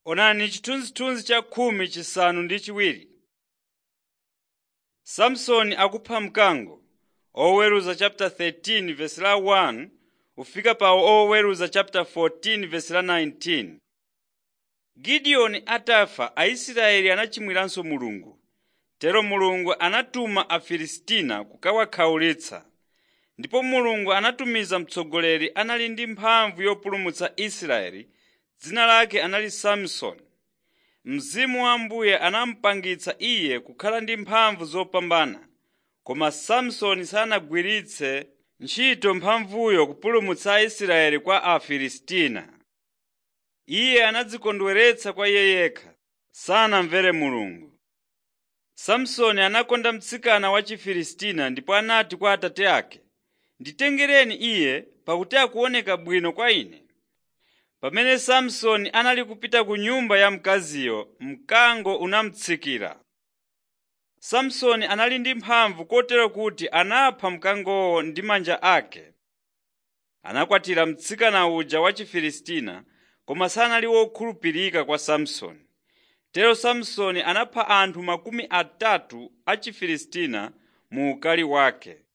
Onani chithunzithunzi cha khumi chisanu ndi chiwiri. Samsoni akupha mkango oweruza chapter 13 verse la 1 ufika pa oweruza chapter 14 verse la 19. Gideoni atafa Aisraeli anachimwiranso Mulungu. Tero Mulungu anatuma Afilisitiya kukawakhawulitsa. Ndipo Mulungu anatumiza mtsogoleri anali ndi mphamvu yopulumutsa Israeli dzina lake anali Samsoni. Mzimu wa Ambuye anamupangitsa iye kukhala ndi mphamvu zopambana, koma Samsoni sanagwiritse ntchito mphamvuyo kupulumutsa Aisraeli kwa Afilisitiya. Iye anadzikondweretsa kwa iye yekha, sanamvere Mulungu. Samsoni anakonda mtsikana wa Chifilisitiya ndipo anati kwa atate ake, “Nditengereni iye pakuti akuoneka bwino kwa ine.” Pamene Samsoni anali kupita ku nyumba ya mkaziyo, mkango unamutsikira. Samsoni anali ndi mphamvu kotero kuti anapha mkangowo ndi manja ake. Anakwatira mtsikana uja wa Chifilisitiya, koma sanali wokhulupirika kwa Samsoni. Tero Samsoni anapha anthu makumi atatu a Chifilisitiya mu ukali wake.